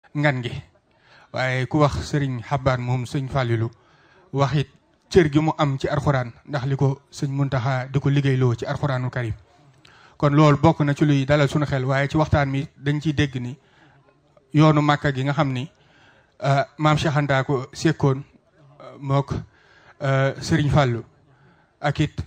ngan gi waaye ku wax sëriñ xabaan moom sëñ Fàllilu wax it cër gi mu am ci arxuraan ndax li ko sëñ Muntaxa di ko liggéeyloo ci arxuraanul karim kon loolu bokk na ci luy dalal suñu xel waaye ci waxtaan mi dañ ciy dégg ni yoonu màkka gi nga xam ni maam Cheikh Anta ko sekkoon mook sëriñ Fàllu ak it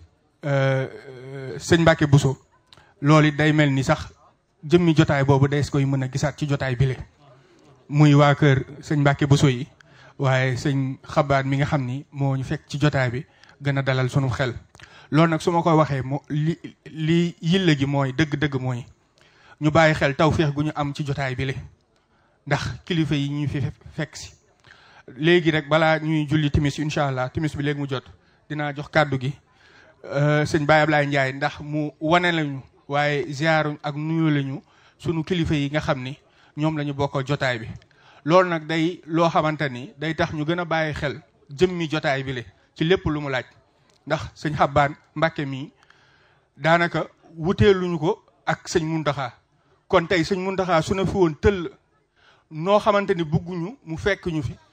sëñ Mbàkke Buso loolu it day mel ni sax jëmmi jotaay boobu day koy mën a gisaat ci jotaay bile muy waa kër sëñ Mbàkke Buso yi waaye sëñ xabaat mi nga xam ni moo ñu fekk ci jotaay bi gën a dalal sunu xel loolu nag su ma ko waxee moo li li yille gi mooy dëgg-dëgg mooy ñu bàyyi xel tawféex gu ñu am ci jotaay bi le ndax kilifa yi ñu fi fekk si léegi rek balaa ñuy julli timis incha allah timis bi léegi mu jot dinaa jox kàddu gi sëñ Baye Ablaye Ndiaye ndax mu wane lañu waaye ziaru ak nuyu lañu sunu kilifa yi nga xam ni ñoom la ñu bokkal jotaay bi loolu nag day loo xamante ni day tax ñu gën a bàyyi xel jëmmi jotaay bi le ci lépp lu mu laaj ndax sëñ xabbaan mbàkke mii daanaka wuteeluñu ko ak sëñ muntaxaa kon tey sëñ muntaxaa su na fi woon tëll noo xamante ni bugguñu mu fekk ñu fi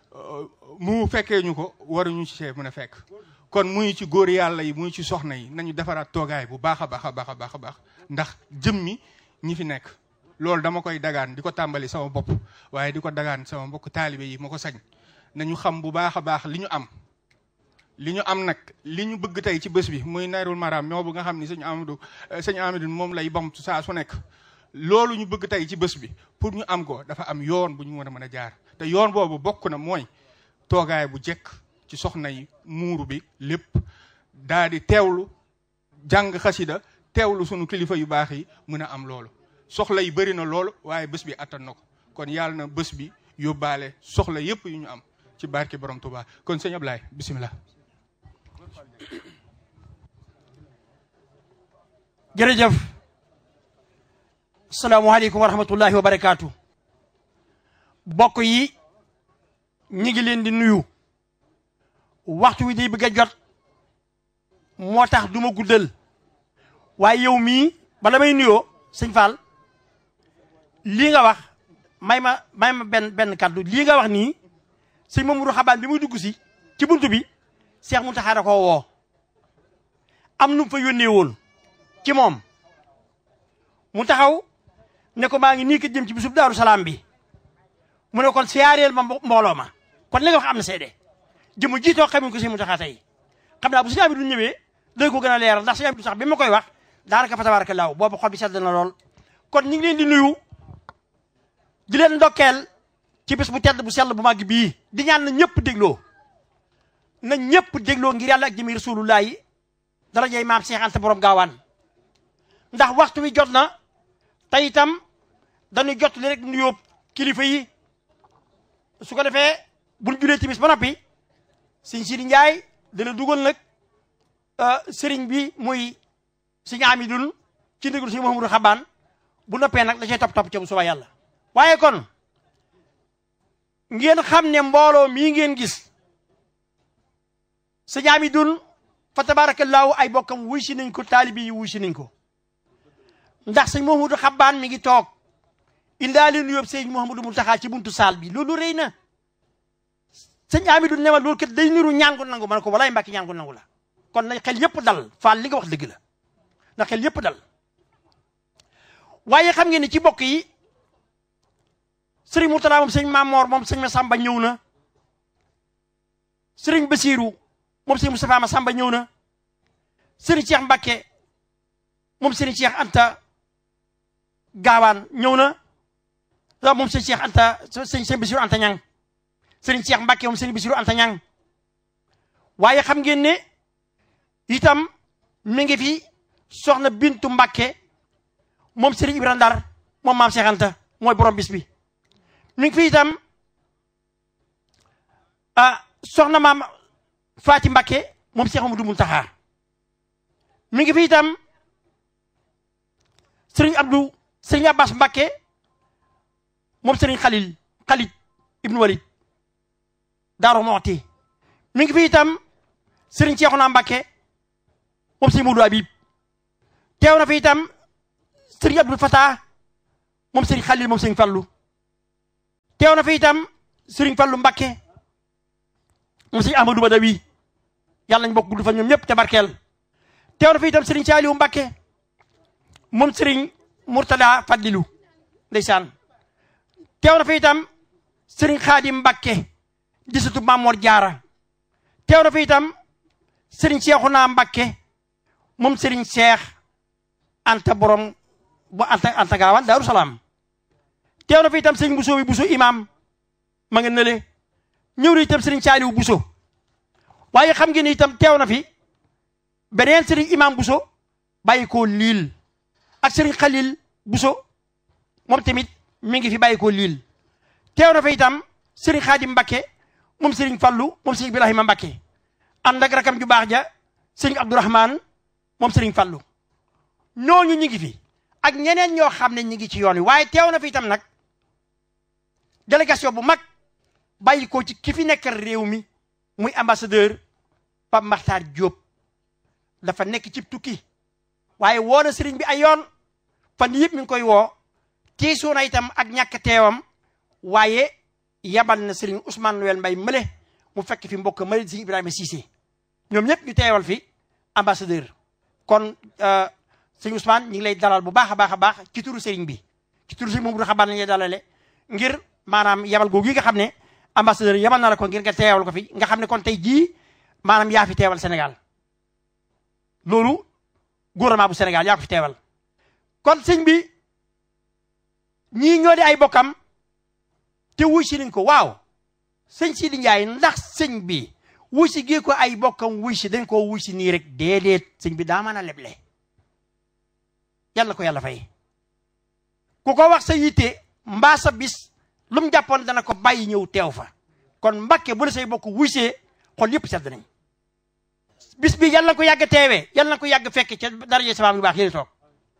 mu fekkee ñu ko waruñu ci see mën a fekk kon muy ci góor yàlla yi muy ci soxna yi nañu defaraat toogaay bu baax a baax a baax a baax a baax ndax jëmmi ñi fi nekk loolu dama koy dagaan di ko tàmbali sama bopp waaye di ko dagaan sama mbokk taalibe yi ma ko sañ nañu xam bu baax a baax li ñu am li ñu am nag li ñu bëgg tey ci bés bi muy nayrul maram moo bu nga xam ni sëñ Amadou sëñ Amadou moom lay bam saa su nekk loolu ñu bëgg tey ci bés bi pour ñu am ko dafa am yoon bu ñu mën a mën a jaar te yoon boobu bokk na mooy toogaay bu jekk ci soxna yi muuru bi lépp daa di teewlu jàng xasida teewlu sunu kilifa yu baax yi mën a am loolu soxla yi bëri na loolu waaye bés bi attan na ko kon yàlla na bés bi yóbbaale soxla yépp yu ñu am ci barke borom Tuubaa kon sëñ Ablaye bisimilah. jërëjëf salaamaaleykum wa rahmatullahi wa barakaatu bokk yi ñi ngi leen di nuyu waxtu wi day bëgg a jot moo tax du ma guddal waaye yow mii bala may nuyoo sëñ Fall lii nga wax may ma may ma benn benn kàddu lii nga wax nii sëñ Mamadou Xabaan bi muy dugg si ci buntu bi Seex Muntaxa da koo woo am nu mu fa yónnee woon ci moom mu taxaw ne ko maa ngi nii ko jëm ci bisub daaru salaam bi mu ne kon siyaareel ma mbooloo ma kon li nga wax am na seede jëmu jiitoo xamuñ ko si mu taxaa tey xam naa bu si du ñëwee day ko gën a leeral ndax si du sax bi ma koy wax daanaka fa tabaraka laaw boobu xol bi sedd na lool kon ñu ngi leen di nuyu di leen ndokkeel ci bés bu tedd bu sell bu màgg bii di ñaan na ñëpp dégloo na ñëpp dégloo ngir yàlla ak jëmi rasulullah yi darajay maam Cheikh Anta borom gaawaan ndax waxtu wi jot na te itam dañuy jot li rek nuyoo kilifa yi su ko defee buñ julee timis ba noppi sëñ Sidi Njaay dana dugal nag sëriñ bi muy sëñ Amidun ci ndigal sëñ Mouhamadou Xabaan bu noppee nag da cay topp topp ca bu suba yàlla waaye kon ngeen xam ne mbooloo mii ngeen gis sëñ Amidun fa tabaarakallaahu ay bokkam wuy si nañ ko taalibi yi wuy si nañ ko ndax sëñ Mouhamadou Xabaan mi ngi toog indaale nuyoo sëñ Mouhamadou Mountakha ci buntu saal bi loolu rëy na sëñ Amidou ne ma loolu kat day niru ñaan ko nangu ma ne ko walaay mbàkki ñaan ko nangu la kon nañ xel yëpp dal faal li nga wax dëgg la ndax xel yëpp dal waaye xam ngeen ni ci bokk yi sëriñ Mourtala moom sëñ Mamor moom sëñ Massamba ñëw na sëriñ Basiiru moom sëñ Moustapha Massamba ñëw na sëriñ Cheikh Mbakke moom sëriñ Cheikh Anta Gaawaan ñëw na waaw moom sëñ Cheikh Anta sëñ sëñ Basiiru Anta Ñang sëriñ Cheikh Mbakke moom sëriñ Basiiru Anta Ñang waaye xam ngeen ne itam mi ngi fi soxna Bintu Mbakke moom sëriñ Ibra Ndar moom maam Cheikh Anta mooy borom bis bi mi ngi fi itam ah soxna maam Faati Mbakke moom Cheikh Amadou Muntaxa mi ngi fi itam sëriñ Abdou sëriñ Abbas Mbakke moom sëriñ Xalil Xalit Ibnu Walid Daaru Moxti mi ngi fi itam sëriñ Ceexuna Mbakke moom sëriñ Mudu Abib teew na fi itam sëriñ Abdul Fatah moom sëriñ Xalil moom sëriñ Fallu teew na fi itam sëriñ Fallu Mbakke mu sëriñ Ahmadou Badawi yàlla nañ bokk gudd fa ñoom ñëpp te barkeel teew na fi itam sëriñ Saaliwu Mbakke moom sëriñ Murtada Fadlilu ndeysaan teew na fi itam sëriñ Xaadim Mbakke di sëtu Mamoor Jaara teew na fi itam sëriñ Seexuna Mbakke moom sëriñ Seex Anta borom bu Anta Anta Gaawaan Daaru Salaam teew na fi itam sëriñ Buso bi Buso imaam ma nga nële ñëw na itam sëriñ Saaliwu Buso waaye xam ngeen ne itam teew na fi beneen sëriñ imaam Buso bàyyi ko liil ak sëriñ Xalil Buso moom tamit mi ngi fi bàyyi ko liil teew na fi itam sëriñ Xaadim Mbakke moom sëriñ Fallu moom sëriñ Ibrahima Mbakke ànd ak rakam ju baax ja sëriñ Abdourahman moom sëriñ Fallu ñooñu ñu ngi fi ak ñeneen ñoo xam ne ñu ngi ci yoon wi waaye teew na fi itam nag délégation bu mag bàyyi ko ci ki fi nekkal réew mi muy ambassadeur Pape Makhtar Diop dafa nekk ci tukki waaye woo na sëriñ bi ay yoon fan yëpp mi ngi koy woo tiisoo na itam ak ñàkk teewam waaye yabal na sëriñ Ousmane Noël Mbaye mële mu fekk fi mbokk mari si Ibrahima Cissé ñoom ñëpp ñu teewal fi ambassadeur kon sëriñ Ousmane ñu ngi lay dalal bu baax a baax a baax ci turu sëriñ bi ci turu sëriñ moom du xabaar nañu lay dalale ngir maanaam yabal googu yi nga xam ne ambassadeur yabal na la ko ngir nga teewal ko fi nga xam ne kon tey jii maanaam yaa fi teewal Sénégal loolu gouvernement bu Sénégal yaa ko fi teewal kon sëñ bi ñii ñoo di ay bokkam te wuy si nañ ko waaw sëñ Sidi Ndiaye ndax sëñ bi wuy si gii ko ay bokkam wuy si dañ koo wuy si nii rek déedéet sëñ bi daa mën a leble yàlla ko yàlla fay ku ko wax sa yitte mbaa sa bis lu mu jàppoon dana ko bàyyi ñëw teew fa kon Mbàkke bu la say bokk wuy see xol yëpp sedd nañ bis bi yàlla na ko yàgg teewee yàlla na ko yàgg fekke ca daraje sabaam yu baax yéen toog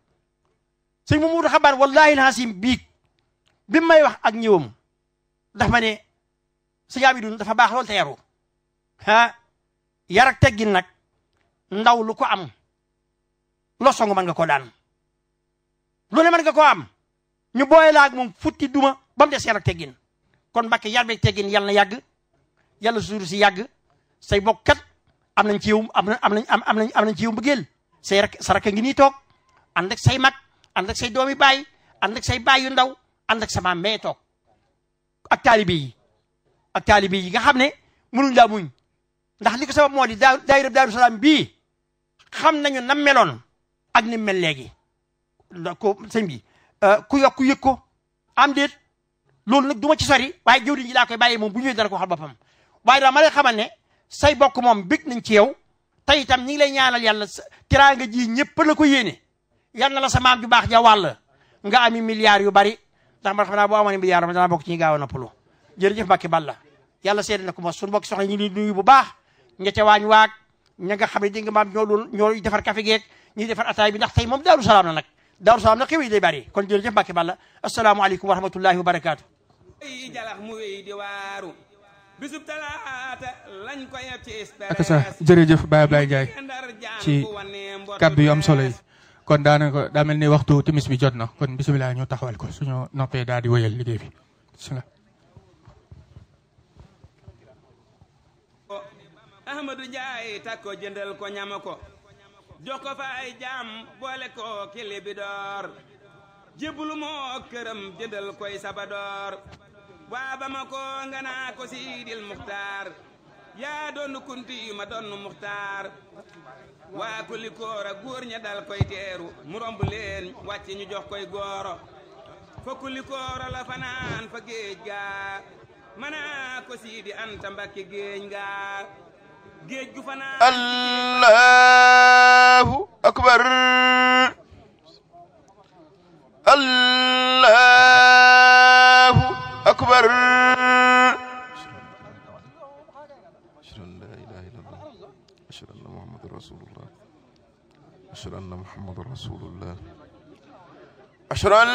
sëñ Mamadou xabaar wallahi alhasim biig bi may wax ak ñëwam ndax ma ne sëñ Amidou dafa baax loolu te yaru ah yar ak teggin nag ndaw lu ko am loo song mën nga koo daan lu ne mën nga koo am ñu booye laag moom futti duma ba mu des yar ak teggin kon Mbàkke yar beeg teggin yàlla na yàgg yàlla suuru si yàgg say bokkat am nañ ci yow am na am nañ am nañ am nañ ci yow mbëggeel say rak sa rakk ngi nii toog ànd ak say mag ànd ak say doomi baay ànd ak say baay yu ndaw ànd ak sa maam mee toog ak taalibe yi ak taalibe yi nga xam ne mënuñ laa muñ ndax li ko sabab moo di daa daayira Daaru Salaam bii xam nañu nam meloon ak ni mel léegi ko sëñ bi ku yokk ku yëg ko am déet loolu nag du ma ci sori waaye jëwriñ ji laa koy bàyyee moom bu ñëwee dana ko waxal boppam waaye daa ma lay xamal ne say bokk moom bég nañ ci yow te itam ñi ngi lay ñaanal yàlla tiraanga ji ñëpp la ko yéene yal na la sa maam ju baax ja wàll nga ami milliards yu bari ndax man xam naa boo amoon milliard ma dana bokk ci ñi gaaw a noppalu jërëjëf Mbàkke Balla yàlla seede na ko mos suñu bokk soxna ñu ngi nuyu bu baax ña ca waañ waag ña nga xam ne dégg nga maam ñoo doon ñoo defar café geek ñuy defar ataay bi ndax tey moom Daaru Salaam la nag Daaru Salaam nag xew yi day bari kon jërëjëf Mbàkke Balla asalaamaaleykum wa rahmatullahi wa barakaatu yi jalax mu wéy di waaru bisub talaata lañ ko yeb ci ak sa jërëjëf Baye Ablaye Ndiaye ci kàddu yu am solo yi kon daanaka daa mel ni waxtu timis bi jot na kon bisimilah ñu taxawal ko suñu noppee daal di wéyal liggéey bi bisimilah. Ahmadou Ndiaye takko jëndal ko ñama ko jox ko fa ay jaam boole ko kili bi door jébbalu moo këram jëndal koy sabadoor waa ba ma ko nga naa ko siidil muxtaar yaa doon kunti ma doon muxtaar waa kuli koora góor ña dal koy teeru mu romb leen wàcc ñu jox koy gooro fa kuli koora la fanaan fa géej gaa manaa ko siidi anta mbakke géej gaa géej gu fanaan allahu akbar allahu akbar ashhadu an la ilaha illallah ashhadu anna muhammadan rasulullah ashhadu anna muhammadan rasulullah ashhadu an